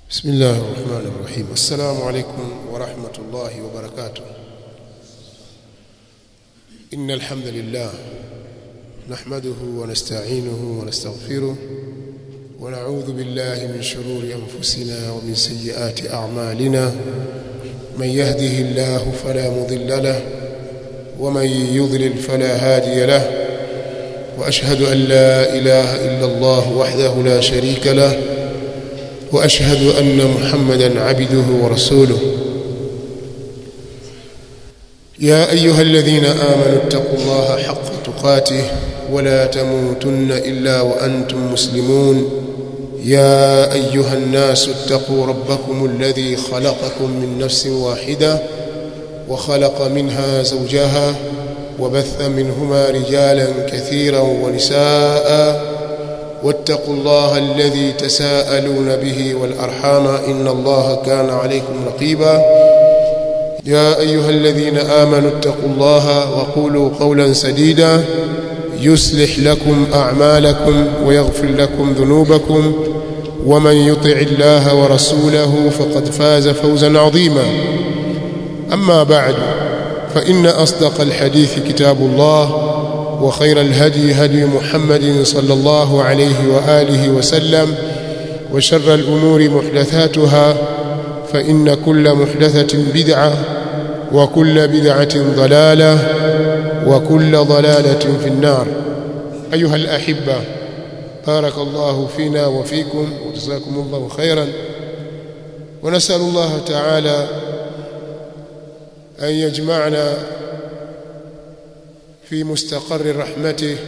بسم الله الرحمن الرحيم السلام عليكم ورحمة الله وبركاته إن الحمد لله نحمده ونستعينه ونستغفره ونعوذ بالله من شرور أنفسنا ومن سيئات أعمالنا من يهده الله فلا مضل له ومن يضلل فلا هادي له وأشهد أن لا إله إلا الله وحده لا شريك له واشهد ان محمدا عبده ورسوله يا ايها الذين امنوا اتقوا الله حق تقاته ولا تموتن الا وانتم مسلمون يا ايها الناس اتقوا ربكم الذي خلقكم من نفس واحده وخلق منها زوجها وبث منهما رجالا كثيرا ونساء واتقوا الله الذي تساءلون به والأرحام إن الله كان عليكم رقيبا يا أيها الذين آمنوا اتقوا الله وقولوا قولا سديدا يصلح لكم أعمالكم ويغفر لكم ذنوبكم ومن يطع الله ورسوله فقد فاز فوزا عظيما أما بعد فإن أصدق الحديث كتاب الله وخير الهدي هدي محمد صلى الله عليه وآله وسلم وشر الأمور محدثاتها فإن كل محدثة بدعة وكل بدعة ضلالة وكل ضلالة في النار أيها الأحبة بارك الله فينا وفيكم وجزاكم الله خيرا ونسأل الله تعالى أن يجمعنا في مستقر رحمته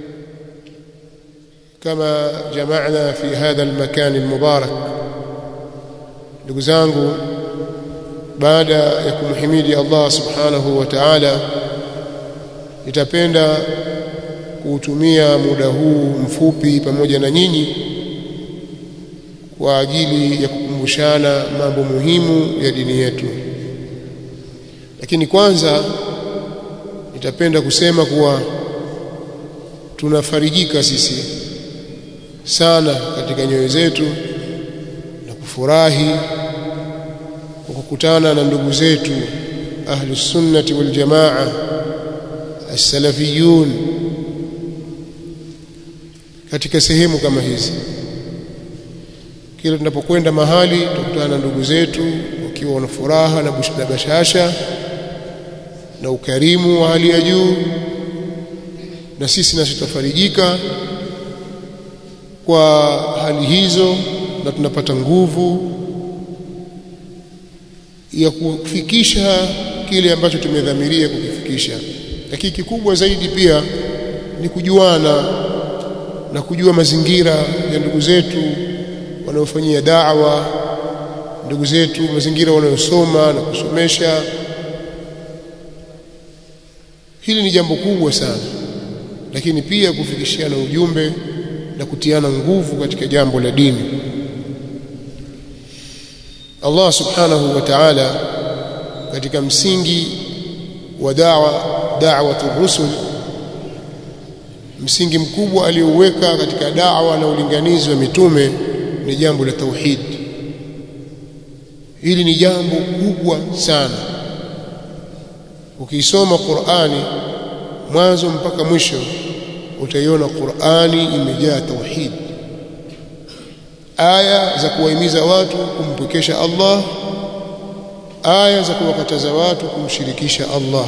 كما جمعنا في هذا المكان المبارك ndugu zangu baada ya kumhimidi Allah subhanahu wa ta'ala nitapenda kuutumia muda huu mfupi pamoja na nyinyi kwa ajili ya kukumbushana mambo muhimu ya dini yetu lakini kwanza nitapenda kusema kuwa tunafarijika sisi sana katika nyoyo zetu na kufurahi kwa kukutana na ndugu zetu ahli sunnati wal jamaa as-salafiyun katika sehemu kama hizi kila tunapokwenda mahali tukutana na ndugu zetu wakiwa na furaha na bashasha na ukarimu wa hali ya juu na sisi nasi tutafarijika kwa hali hizo na tunapata nguvu ya kufikisha kile ambacho tumedhamiria kukifikisha lakini kikubwa zaidi pia ni kujuana na kujua mazingira ya ndugu zetu wanaofanyia da'wa ndugu zetu mazingira wanayosoma na kusomesha hili ni jambo kubwa sana lakini pia kufikishiana ujumbe na kutiana nguvu katika jambo la dini Allah subhanahu wa ta'ala katika msingi wa da'wa da'watu rusul msingi mkubwa aliouweka katika da'wa na ulinganizi wa mitume ni jambo la tauhid hili ni jambo kubwa sana ukisoma Qur'ani mwanzo mpaka mwisho utaiona Qur'ani imejaa tauhid aya za kuwahimiza watu kumpwekesha Allah aya za kuwakataza watu kumshirikisha Allah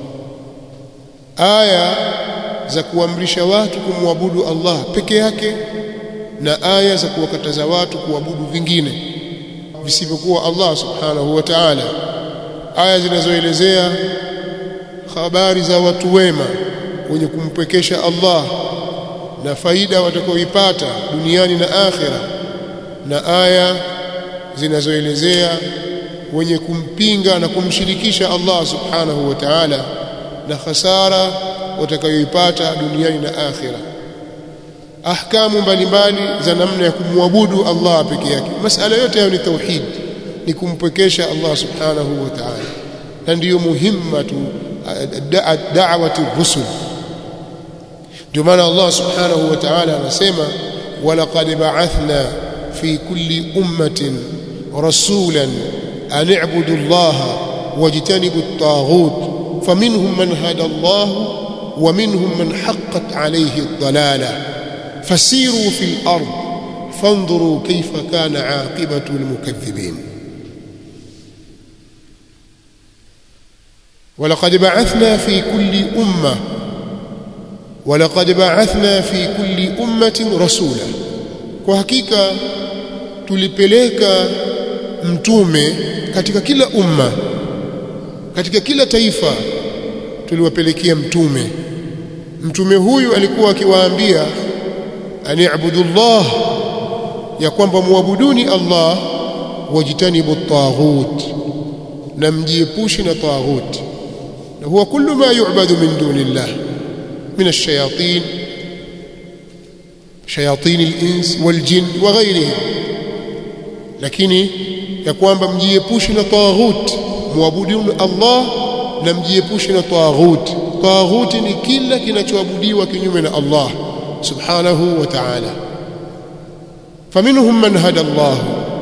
aya za kuamrisha watu kumwabudu Allah peke yake na aya za kuwakataza watu kuabudu vingine visivyokuwa Allah subhanahu wa ta'ala aya zinazoelezea habari za watu wema wenye kumpwekesha Allah na faida watakaoipata duniani na akhira na aya zinazoelezea wenye kumpinga na kumshirikisha Allah subhanahu wa ta'ala na hasara watakayoipata duniani na akhira ahkamu mbalimbali za namna ya kumwabudu Allah peke yake masala yote hayo ni tauhid ni kumpwekesha Allah subhanahu wa ta'ala na ndiyo muhimmatu da'wati rusul ndio maana Allah subhanahu wa ta'ala anasema walaqad ba'athna fi kulli ummatin rasulan an i'budu allaha wajtanibu at-taghut faminhum man hada Allah wa minhum man haqqat alayhi ad-dalalah fasiru fil ard fanzuru kayfa kana 'aqibatu al-mukaththibin ولقد بعثنا في كل أمة ولقد بعثنا في كل أمة رسولا وحقيقة tulipeleka mtume katika kila umma katika kila taifa tuliwapelekea mtume mtume huyu alikuwa akiwaambia ani'budu Allah ya kwamba muabuduni Allah wajitanibu at-taghut na mjiepushe na taghut na huwa kullu ma yu'badu min dunillah min ash-shayatin shayatin al-ins wal-jinn wa ghayrihim lakini ya kwamba mjiepushe na taghut muabuduni Allah na mjiepushe na taghut taghut ni kila kinachoabudiwa kinyume na Allah subhanahu wa ta'ala faminhum man hada Allah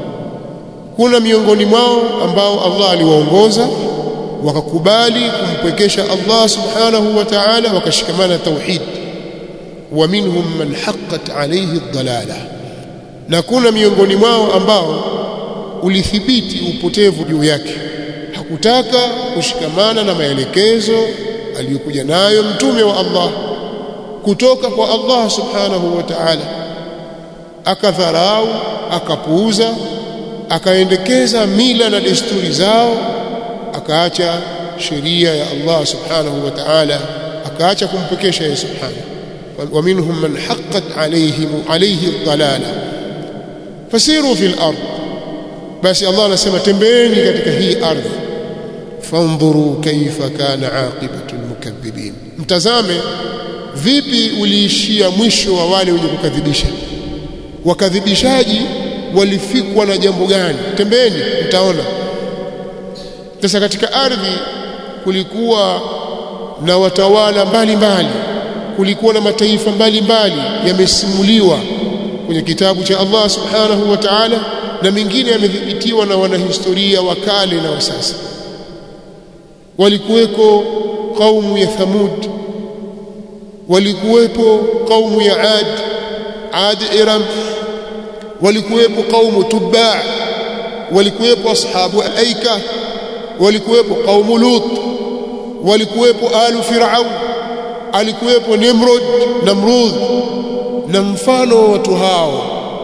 kuna miongoni mwao ambao Allah aliwaongoza wakakubali kumpwekesha Allah subhanahu wa ta'ala wakashikamana tauhid wa minhum man haqqat alayhi ad-dalalah na kuna miongoni mwao ambao ulithibiti upotevu juu yake hakutaka kushikamana na maelekezo aliyokuja nayo mtume wa Allah kutoka kwa Allah subhanahu wa ta'ala akadharau akapuuza akaendekeza mila na desturi zao akaacha sheria ya Allah subhanahu wa ta'ala akaacha kumpekesha yeye subhanahu wa minhum man haqqat alayhim alayhi ad-dalalah fasiru fil ard basi Allah anasema tembeeni katika hii ardhi fandhuru kaifa kana aqibatu almukaththibin mtazame vipi uliishia mwisho wa wale wenye kukadhibisha wakadhibishaji walifikwa na jambo gani tembeeni mtaona sasa katika ardhi kulikuwa na watawala mbalimbali kulikuwa na mataifa mbalimbali yamesimuliwa kwenye kitabu cha Allah subhanahu wa ta'ala na mengine yamethibitiwa na wanahistoria wa kale na wa sasa walikuweko kaumu ya Thamud walikuwepo kaumu ya Ad Ad Iram walikuwepo kaumu Tubba walikuwepo ashabu al-Aika walikuwepo kaumu Lut walikuwepo alu Firaun alikuwepo Nimrod Namrud na mfano wa watu hao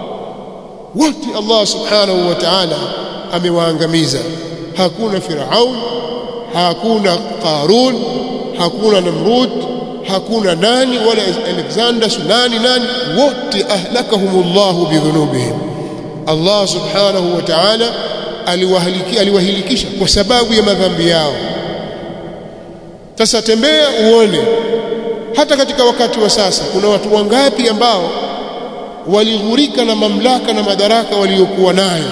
wote Allah subhanahu wa ta'ala amewaangamiza hakuna Firaun hakuna Qarun hakuna Namrud hakuna nani wala Alexander nani nani wote ahlakahumullahu bidhunubihim Allah subhanahu wa ta'ala aliwahaliki aliwahilikisha kwa sababu ya madhambi yao sasa tembea uone hata katika wakati wa sasa kuna watu wangapi ambao walighurika na mamlaka na madaraka waliokuwa nayo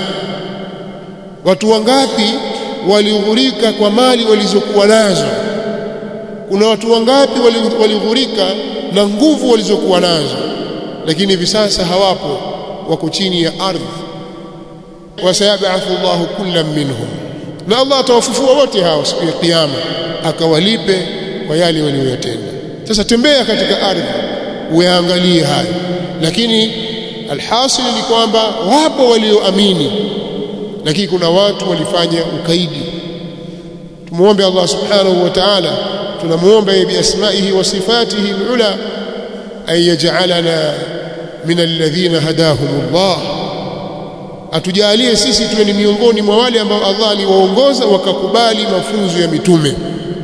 watu wangapi walighurika kwa mali walizokuwa nazo kuna watu wangapi walighurika na nguvu walizokuwa nazo lakini hivi sasa hawapo wako chini ya ardhi wasayabathu Allahu kullam minhum na Allah atawafufua wote hao siku ya kiyama akawalipe kwa yale waliyotenda sasa tembea katika ardhi uyaangalie hayo lakini alhasil ni kwamba wapo walioamini lakini kuna watu walifanya ukaidi tumuombe Allah subhanahu wa ta'ala tunamuomba bi asma'ihi wa sifatihi alula ay yaj'alana min alladhina hadahumullah atujalie sisi tuwe ni miongoni mwa wale ambao Allah aliwaongoza wakakubali mafunzo ya mitume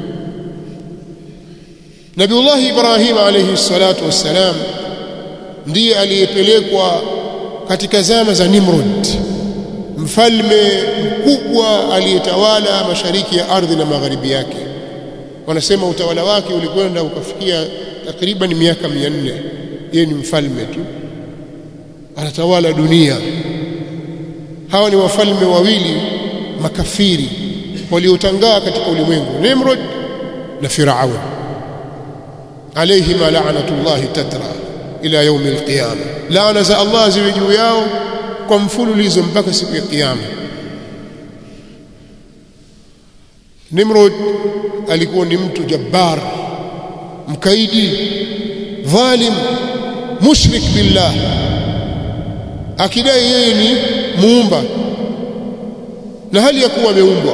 Nabiullah Ibrahim alayhi salatu wassalam ndiye aliyepelekwa katika zama za Nimrod mfalme mkubwa aliyetawala mashariki ya ardhi na magharibi yake wanasema utawala wake ulikwenda ukafikia takriban miaka 400 yeye ni mfalme tu anatawala dunia hawa ni wafalme wawili makafiri waliotangaa katika ulimwengu Nimrod na Firaun alayhima la'natullahi tatra ila yaum alqiyama laana za Allah ziwe juu yao kwa mfululizo mpaka siku ya kiyama Nimrod alikuwa ni mtu jabbar mkaidi dhalim mushrik billah akidai yeye ni muumba na hali ya kuwa ameumbwa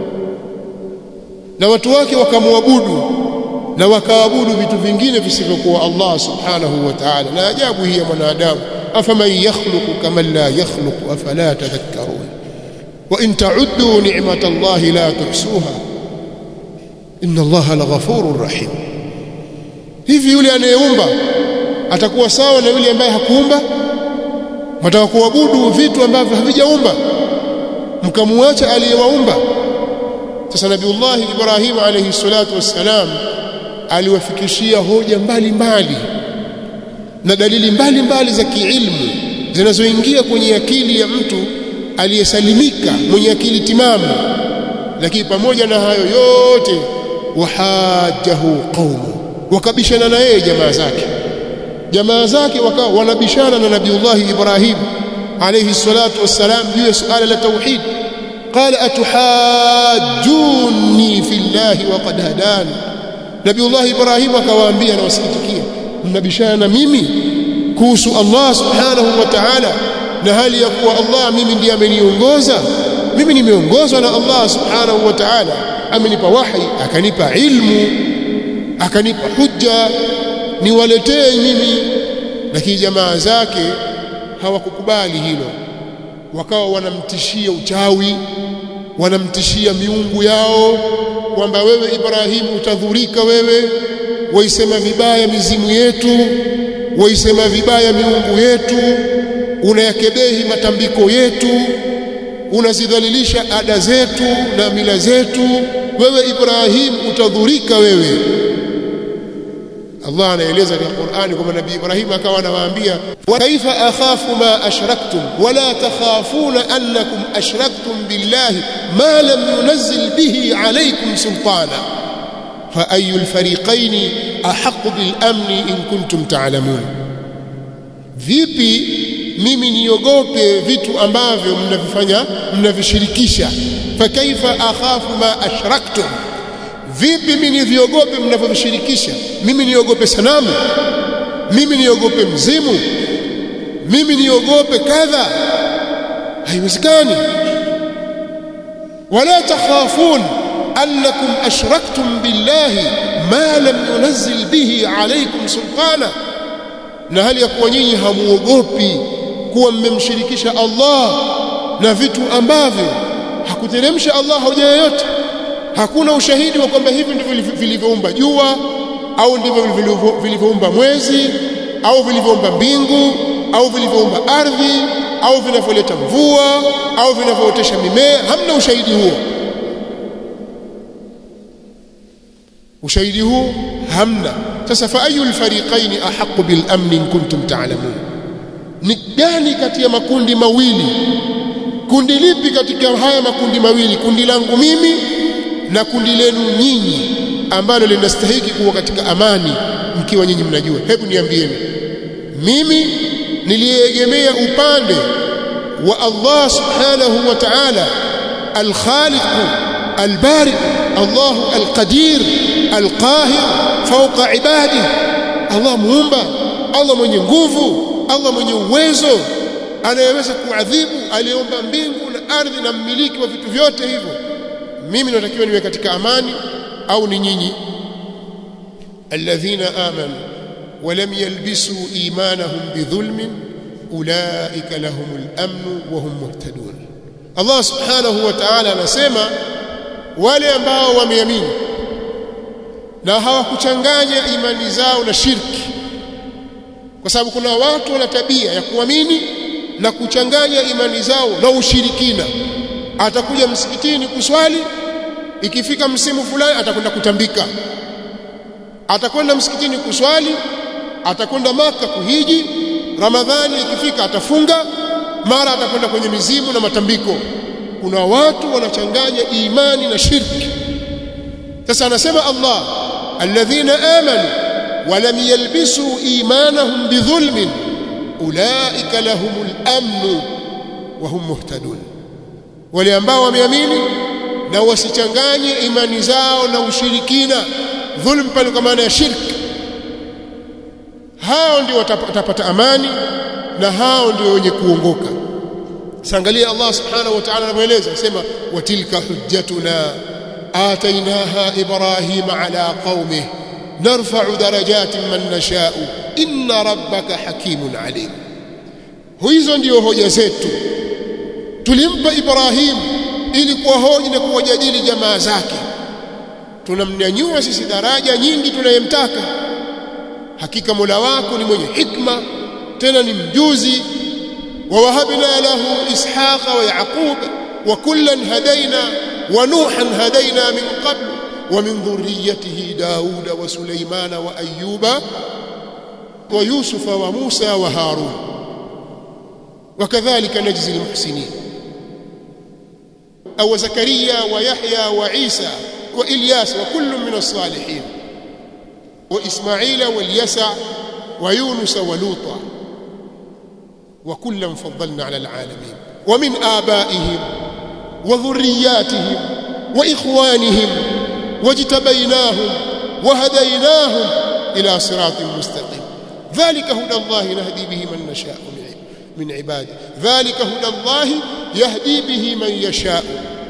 na watu wake wakamwabudu na wakaabudu vitu vingine visivyokuwa Allah subhanahu wa ta'ala na ajabu hii ya mwanadamu afaman yakhluqu kama la yakhluqu afala tadhakkarun wa in ta'uddu ni'matallahi la tuhsuha inna Allaha laghafurur rahim hivi yule anayeumba atakuwa sawa na yule ambaye hakuumba mtaka kuabudu vitu ambavyo havijaumba mkamuacha aliyewaumba sasa nabiullahi ibrahim alayhi salatu wassalam aliwafikishia hoja mbalimbali mbali, na dalili mbalimbali za kiilmu zinazoingia kwenye akili ya mtu aliyesalimika mwenye akili timamu lakini pamoja na hayo yote wahajahu qaumu wakabishana na yeye jamaa zake jamaa zake wakawa wanabishana na nabiullahi ibrahim alayhi salatu wassalam juu ya suala la tauhid qala atuhajjuni fillahi waqad hadani nabiullahi ibrahim akawaambia na wasikitikia mnabishana na mimi kuhusu allah subhanahu wa ta'ala na hali ya kuwa allah mimi ndiye ameniongoza mimi nimeongozwa na allah subhanahu wa ta'ala amenipa wahi akanipa ilmu akanipa hujja niwaletee mimi lakini jamaa zake hawakukubali hilo wakawa wanamtishia uchawi wanamtishia miungu yao kwamba wewe Ibrahimu utadhurika wewe waisema vibaya mizimu yetu waisema vibaya miungu yetu unayakebehi matambiko yetu unazidhalilisha ada zetu na mila zetu wewe Ibrahim utadhurika wewe Allah anaeleza katika Qur'ani kwamba Nabii Ibrahim akawa anawaambia wa kaifa akhafu ma ashraktum wala takhafuna annakum ashraktum billahi ma lam yunzil bihi alaykum sultana fa ayu alfariqayn ahq bil amni in kuntum ta'lamun vipi mimi niogope vitu ambavyo mnavifanya mnavishirikisha fa kaifa akhafu ma ashraktum vipi mimi niviogope mnavyovishirikisha mimi niogope sanamu mimi niogope mzimu mimi niogope kadha haiwezekani wala takhafun annakum ashraktum billahi ma lam yunzil bihi alaykum sultana na hali ya kuwa nyinyi hamuogopi kuwa mmemshirikisha Allah na vitu ambavyo hakuteremsha Allah hoja yoyote hakuna ushahidi wa kwamba hivi ndivyo vilivyoumba jua au ndivyo vilivyoumba mwezi au vilivyoumba mbingu au vilivyoumba ardhi au vinavyoleta mvua au vinavyootesha mimea hamna ushahidi huo ushahidi huo hamna sasa fa ayu alfariqain ahqqu bil amn in kuntum ta'lamun ni gani kati ya makundi mawili kundi lipi katika haya makundi mawili kundi langu mimi na kundi lenu nyinyi ambalo linastahiki kuwa katika amani mkiwa nyinyi mnajua hebu niambieni mimi niliegemea upande wa Allah subhanahu wa ta'ala al-khaliq al-bari Allah al-qadir al-qahir fawqa ibadi Allah muumba Allah mwenye nguvu Allah mwenye uwezo anayeweza kuadhibu aliyeumba mbingu na ardhi na mmiliki wa vitu vyote hivyo mimi natakiwa niwe katika amani au ni nyinyi alladhina amanu ولم يلبسوا إيمانهم بظلم أولئك لهم الأمن وهم مهتدون الله سبحانه وتعالى anasema wale ambao wameamini na hawakuchanganya imani zao na shirki kwa sababu kuna watu wana tabia ya kuamini na kuchanganya imani zao na ushirikina atakuja msikitini kuswali ikifika msimu fulani atakwenda kutambika atakwenda msikitini kuswali atakwenda maka kuhiji ramadhani ikifika atafunga mara atakwenda kwenye mizimu na matambiko kuna watu wanachanganya imani na shirki sasa anasema Allah alladhina amanu walam yalbisu imanahum bidhulmin ulaika lahumul amn wa hum muhtadun wale ambao wameamini na wasichanganye imani zao na ushirikina dhulm pale kwa maana ya shirki hao ndio watapata amani na hao ndio wenye kuongoka sangalia Allah subhanahu wa ta'ala anaeleza sema watilka hujjatuna atainaha ibrahima ala qaumih narfa'u darajatin man nasha'u inna rabbaka hakimun alim hizo ndio hoja zetu tulimpa Ibrahim ili kuwahoji na kuwajadili jamaa zake tunamnyanyua sisi daraja nyingi tunayemtaka hakika Mola wako ni mwenye hikma tena ni mjuzi ووهبنا له إسحاق ويعقوب وكلا هدينا ونوحا هدينا من قبل ومن ذريته داود وسليمان وأيوب ويوسف وموسى وهارون وكذلك نجزي المحسنين أو زكريا ويحيى وعيسى وإلياس وكل من الصالحين وإسماعيل واليسع ويونس ولوطا وكلا فضلنا على العالمين ومن آبائهم وذرياتهم وإخوانهم واجتبيناهم وهديناهم إلى صراط مستقيم ذلك هدى الله نهدي به من نشاء من عباده ذلك هدى الله يهدي به من يشاء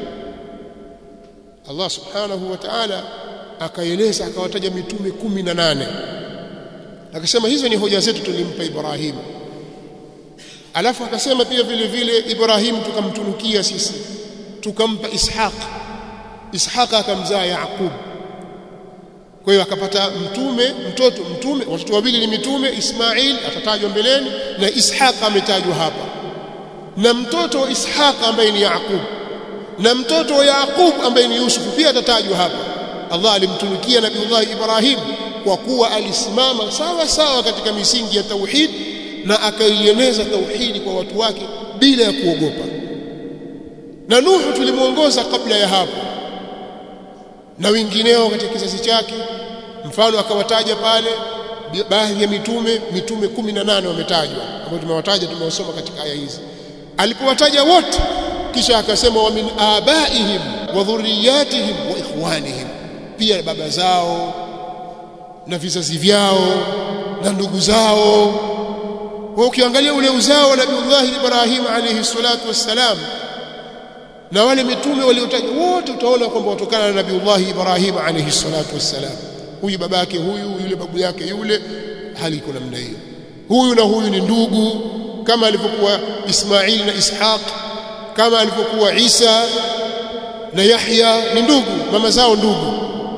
الله سبحانه وتعالى akaeleza akawataja mitume 18 akasema hizo ni hoja zetu tulimpa Ibrahim alafu akasema pia vile vile Ibrahim tukamtunukia sisi tukampa Ishaq Ishaq akamzaa Yaqub kwa hiyo akapata mtume mtoto mtume watoto wawili ni mitume Ismail atatajwa mbeleni na Ishaq ametajwa hapa na mtoto wa Ishaq ambaye ni Yaqub na mtoto wa Yaqub ambaye ni Yusuf pia atatajwa hapa Allah alimtunukia Nabiullah Ibrahim kwa kuwa alisimama sawa sawa katika misingi ya tauhid na akaieneza tauhidi kwa watu wake bila ya kuogopa na Nuhu tulimuongoza kabla ya hapo na wengineo katika kizazi chake mfano akawataja pale baadhi ya mitume mitume 18 wametajwa ambao tumewataja tumewasoma katika aya hizi alipowataja wote kisha akasema wa min abaihim wa dhurriyatihim wa ikhwanihim pia baba zao na vizazi vyao na ndugu zao kwa ukiangalia ule uzao wa Nabiullah Ibrahim alayhi salatu wassalam na wale mitume waliotajwa wote utaona kwamba watokana na Nabiullah Ibrahim alayhi salatu wassalam huyu babake huyu yule babu yake yule hali iko namna hiyo huyu na huyu ni ndugu kama alivyokuwa Ismail na Ishaq kama alivyokuwa Isa na Yahya ni ndugu mama zao ndugu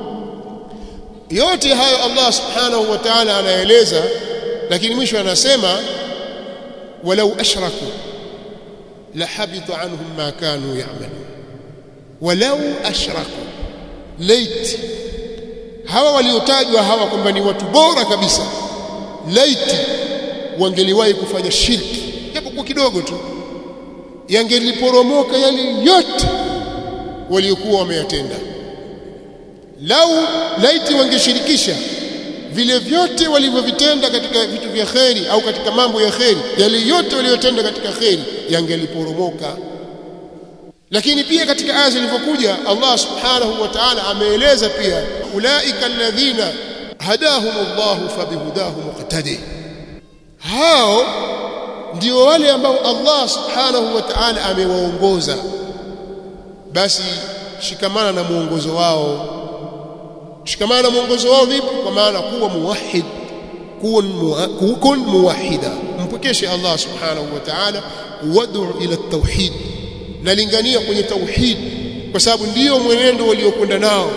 yote hayo Allah subhanahu wa ta'ala anaeleza lakini mwisho anasema walau ashraku la habita anhum ma kanu ya'malun walau ashraku lait hawa waliotajwa hawa kwamba ni watu bora kabisa laiti wangeliwahi kufanya shirki japo kwa kidogo tu yangeliporomoka yale yote waliokuwa wameyatenda lau laiti wangeshirikisha vile vyote walivyovitenda katika vitu vya kheri au katika mambo ya kheri yale yote waliyotenda katika kheri yangeliporomoka lakini pia katika aya zilivyokuja Allah subhanahu wa ta'ala ameeleza pia ulaika alladhina hadahumullahu fabihudahu muqtadi hao ndio wale ambao Allah subhanahu wa ta'ala amewaongoza basi shikamana na muongozo wao shikamana na muongozo wao vipi kwa maana kuwa muwahhid kun muwahhida mpokeshe Allah subhanahu wa ta'ala wad'u ila at-tauhid nalingania kwenye tauhid kwa sababu ndiyo mwenendo waliokwenda nao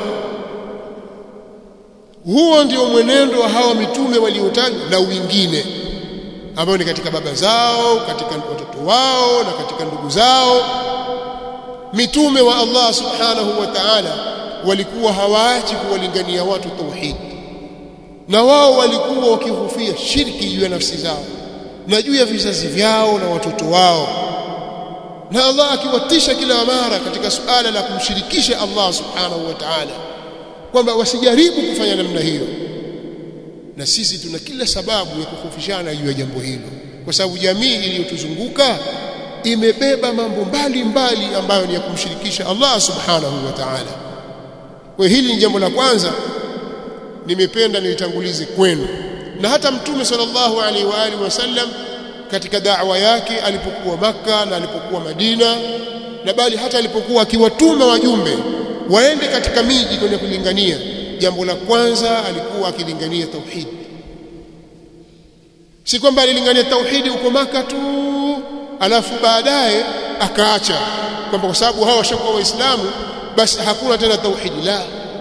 huo ndio mwenendo wa hawa mitume waliotajwa na wengine ambao ni katika baba zao katika watoto wao na katika ndugu zao mitume wa Allah subhanahu wa ta'ala walikuwa hawaachi kuwalingania watu tauhid na wao walikuwa wakihofia shirki juu ya nafsi zao na juu ya vizazi vyao na watoto wao na Allah akiwatisha kila mara katika suala la kumshirikisha Allah subhanahu wa ta'ala kwamba wasijaribu kufanya namna hiyo na sisi tuna kila sababu ya kukhofishana juu ya jambo hilo kwa sababu jamii iliyotuzunguka imebeba mambo mbalimbali ambayo ni ya kumshirikisha Allah subhanahu wa ta'ala kwa hili ni jambo la kwanza nimependa nilitangulize kwenu na hata mtume sallallahu alaihi wa alihi wasallam katika da'wa yake alipokuwa maka na alipokuwa Madina na bali hata alipokuwa akiwatuma wajumbe waende katika miji kwenda kulingania jambo la kwanza alikuwa akilingania tauhid si kwamba alilingania tauhidi huko maka tu alafu baadaye akaacha kwamba kwa sababu hawa washakuwa waislamu basi hakuna tena tauhidi la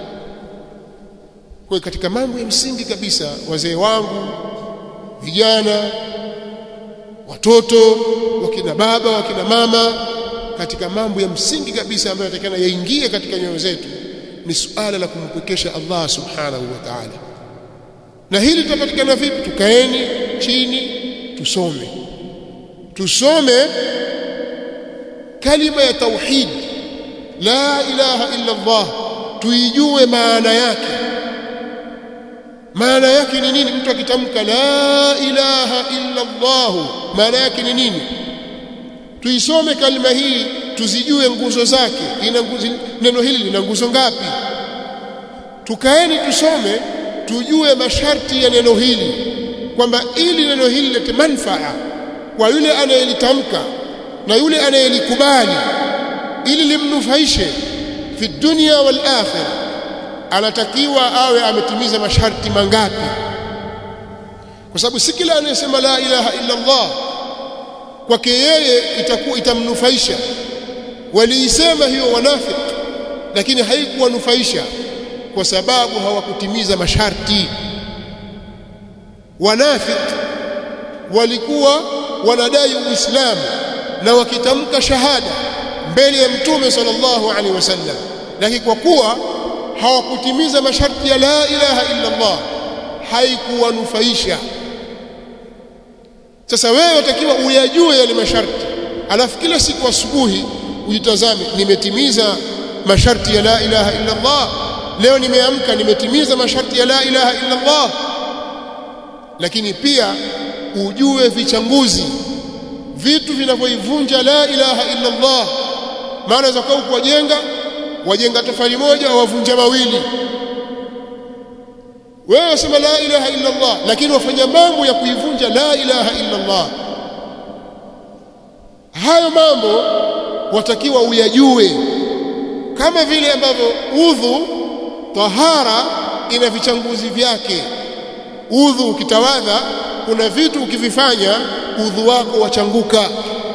kwa katika mambo ya msingi kabisa wazee wangu vijana watoto wakina baba wakina mama katika mambo ya msingi kabisa ambayo yatakana yaingie katika nyoyo zetu ni suala la kumpwekesha Allah subhanahu wa ta'ala na hili tutapatikana vipi tukaeni chini tusome tusome kalima ya tauhid la ilaha illa Allah tuijue maana yake maana yake ni nini mtu akitamka la ilaha illa Allah maana yake ni nini tuisome kalima hii tuzijue nguzo zake ina nguzo neno hili lina nguzo ngapi tukaeni tusome tujue masharti ya neno hili kwamba ili neno hili lete manfaa kwa yule anayelitamka na yule anayelikubali ili limnufaishe fi dunya wal akhirah anatakiwa awe ametimiza masharti mangapi kwa sababu si kila anayesema la ilaha illa Allah kwake yeye itakuwa itamnufaisha waliisema hiyo wanafiki lakini haikuwanufaisha kwa sababu hawakutimiza masharti wanafiki walikuwa wanadai uislamu na wakitamka shahada mbele ya mtume sallallahu alaihi wasallam lakini kwa kuwa hawakutimiza masharti ya la ilaha illa Allah haikuwanufaisha sasa wewe utakiwa uyajue yale masharti alafu kila siku asubuhi ujitazame nimetimiza masharti ya la ilaha illa Allah leo nimeamka nimetimiza masharti ya la ilaha illa Allah lakini pia ujue vichanguzi vitu vinavyoivunja la ilaha illa Allah maana za kwa kujenga wajenga tofali moja wavunja mawili wewe wasema la ilaha illa Allah lakini wafanya mambo ya kuivunja la ilaha illa Allah hayo mambo watakiwa uyajue kama vile ambavyo udhu tahara ina vichanguzi vyake udhu ukitawadha kuna vitu ukivifanya udhu wako wachanguka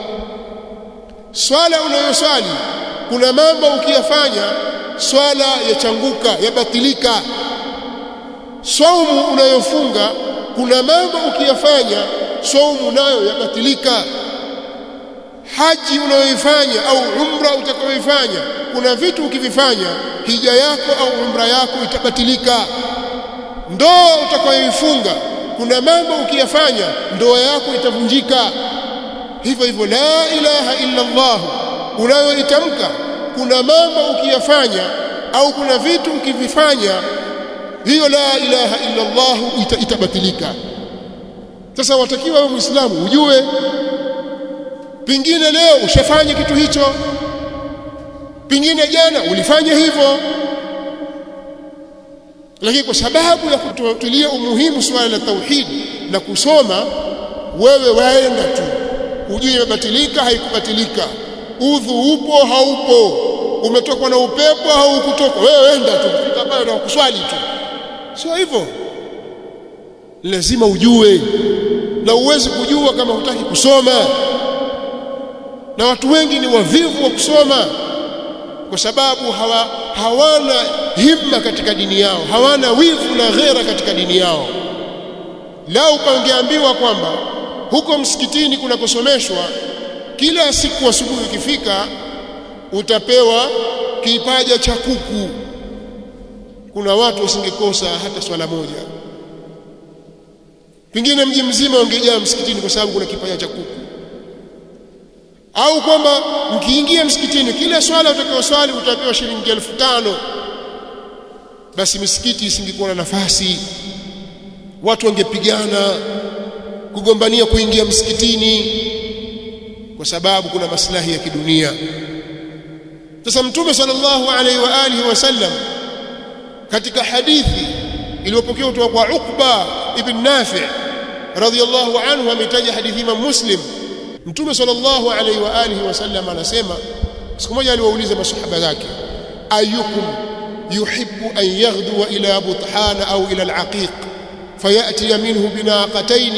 swala unayoswali kuna mambo ukiyafanya swala yachanguka yabatilika saumu unayofunga kuna mambo ukiyafanya saumu nayo yabatilika haji unayoifanya au umra utakayoifanya kuna vitu ukivifanya hija yako au umra yako itabatilika ndoa utakayoifunga kuna mambo ukiyafanya ndoa yako itavunjika hivyo hivyo la ilaha illa Allah unayoitamka kuna mambo ukiyafanya au kuna vitu ukivifanya hiyo la ilaha illa Allah ita, itabatilika sasa watakiwa wewe muislamu ujue pingine leo ushafanya kitu hicho pingine jana ulifanya hivyo lakini kwa sababu ya kutulia umuhimu swala la tauhid na kusoma wewe waenda tu ujue imebatilika haikubatilika udhu upo haupo umetokwa na upepo au ukutoka wewe enda tu fika pale na kuswali tu sio hivyo lazima ujue na uwezi kujua kama hutaki kusoma na watu wengi ni wavivu wa kusoma kwa sababu hawa, hawana himma katika dini yao hawana wivu na ghera katika dini yao lau pangeambiwa kwamba huko msikitini kunakosomeshwa kila siku asubuhi ikifika utapewa kipaja cha kuku kuna watu wasingekosa hata swala moja pengine mji mzima ungejaa msikitini kwa sababu kuna kipaja cha kuku au kwamba mkiingia msikitini kila swala utakayoswali utapewa shilingi elfu tano basi misikiti isingekuwa na nafasi watu wangepigana kugombania kuingia msikitini kwa sababu kuna maslahi ya kidunia sasa mtume sallallahu alaihi wa alihi wasallam katika hadithi iliyopokewa kutoka kwa Uqba ibn Nafi radhiyallahu anhu ametaja hadithi Imam Muslim mtume sallallahu alaihi wa alihi wasallam anasema siku moja aliwauliza masahaba zake ayukum yuhibbu an yaghduwa ila buthana au ila al-aqiq fayati minhu binaqatayn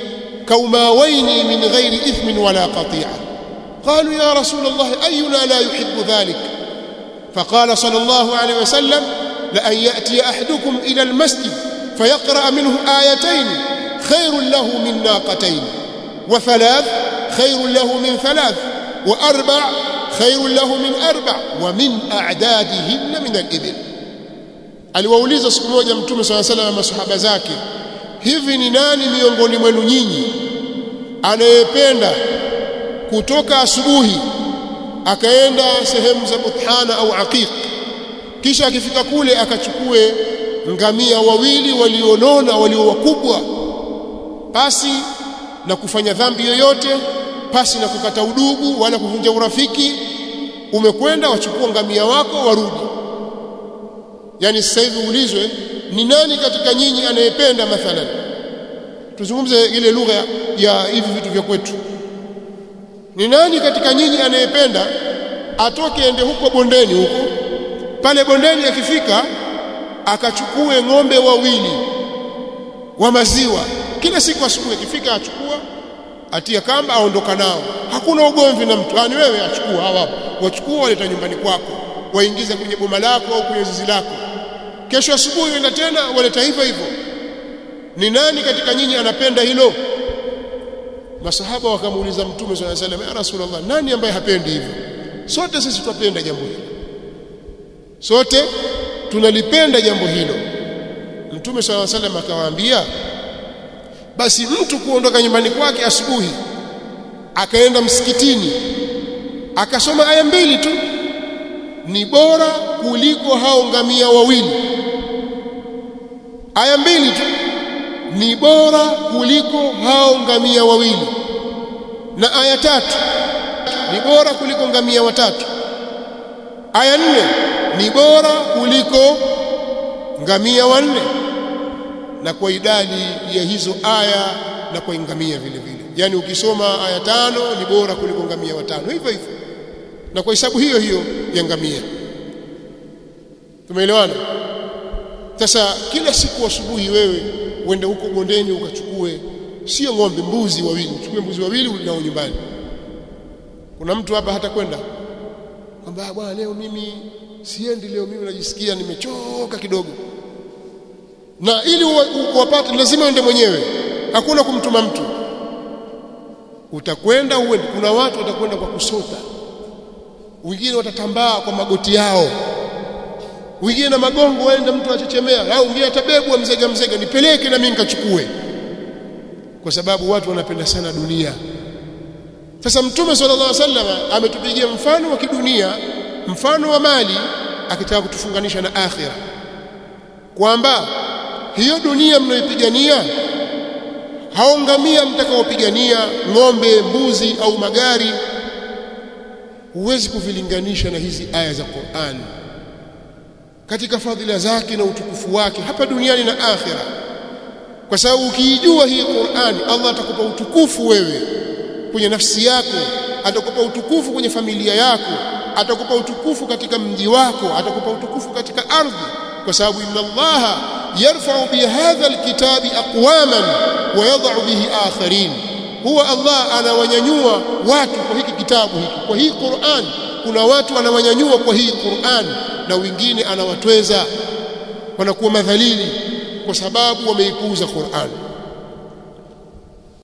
كوماوين من غير إثم ولا قطيعة قالوا يا رسول الله أينا لا يحب ذلك فقال صلى الله عليه وسلم لأن يأتي أحدكم إلى المسجد فيقرأ منه آيتين خير له من ناقتين وثلاث خير له من ثلاث وأربع خير له من أربع ومن أعدادهن من الإبل aliwauliza siku moja mtume swalla salam na masahaba zake hivi ni nani miongoni mwenu nyinyi anayependa kutoka asubuhi akaenda sehemu za buthana au aqiq kisha akifika kule akachukue ngamia wawili walionona walio wakubwa pasi na kufanya dhambi yoyote pasi na kukata udugu wala kuvunja urafiki umekwenda wachukua ngamia wako warudi yani sasa hivi ulizwe ni nani katika nyinyi anayependa mathalan tuzungumze ile lugha ya hivi vitu vya kwetu ni nani katika nyinyi anayependa atoke ende huko bondeni huko pale bondeni akifika akachukue ng'ombe wawili wa maziwa kila siku asubuhi akifika achukua atia kamba aondoka nao hakuna ugomvi na mtu ani wewe achukua hawa wachukua waleta nyumbani kwako waingiza kwenye boma lako au kwenye zizi lako kesho asubuhi uenda tena waleta hivyo hivyo ni nani katika nyinyi anapenda hilo masahaba wakamuuliza mtume swalla alayhi wasallam ya rasulullah nani ambaye hapendi hivyo sote sisi tunapenda jambo hilo sote tunalipenda jambo hilo mtume swalla alayhi wasallam akawaambia basi mtu kuondoka nyumbani kwake asubuhi akaenda msikitini akasoma aya mbili tu ni bora kuliko hao ngamia wawili aya mbili tu ni bora kuliko hao ngamia wawili na aya tatu ni bora kuliko ngamia watatu aya nne ni bora kuliko ngamia wanne na kwa idadi ya hizo aya na kwa ngamia vile vile yani ukisoma aya tano ni bora kuliko ngamia watano hivyo hivyo na kwa hesabu hiyo hiyo ya ngamia tumeelewana sasa kila siku asubuhi wewe uende huko bondeni ukachukue sio ng'ombe mbuzi wawili uchukue mbuzi wawili ulinao nyumbani kuna mtu hapa hata kwenda kwamba bwana leo mimi siendi leo mimi najisikia nimechoka kidogo na ili uwapate lazima uende mwenyewe hakuna kumtuma mtu utakwenda uende kuna watu watakwenda kwa kusota wengine watatambaa kwa magoti yao wengine na magongo waenda mtu achechemea au wengine atabebwa mzega mzega nipeleke na mimi nikachukue kwa sababu watu wanapenda sana dunia sasa mtume sallallahu alaihi wasallam ametupigia mfano wa kidunia mfano wa mali akitaka kutufunganisha na akhira kwamba hiyo dunia mnayoipigania haongamia mtakaopigania ng'ombe mbuzi au magari huwezi kuvilinganisha na hizi aya za Qur'an katika fadhila zake na utukufu wake hapa duniani na akhira kwa sababu ukiijua hii Qur'an Allah atakupa utukufu wewe kwenye nafsi yako atakupa utukufu kwenye familia yako atakupa utukufu katika mji wako atakupa utukufu katika ardhi kwa sababu inna Allah yarfa'u bi hadha alkitabi aqwaman wa yadh'u bihi akharin huwa Allah anawanyanyua watu kwa hiki kitabu hiki kwa hii Qur'an kuna watu anawanyanyua kwa hii Qur'an na wengine anawatweza wanakuwa madhalili kwa sababu wameipuuza Qur'an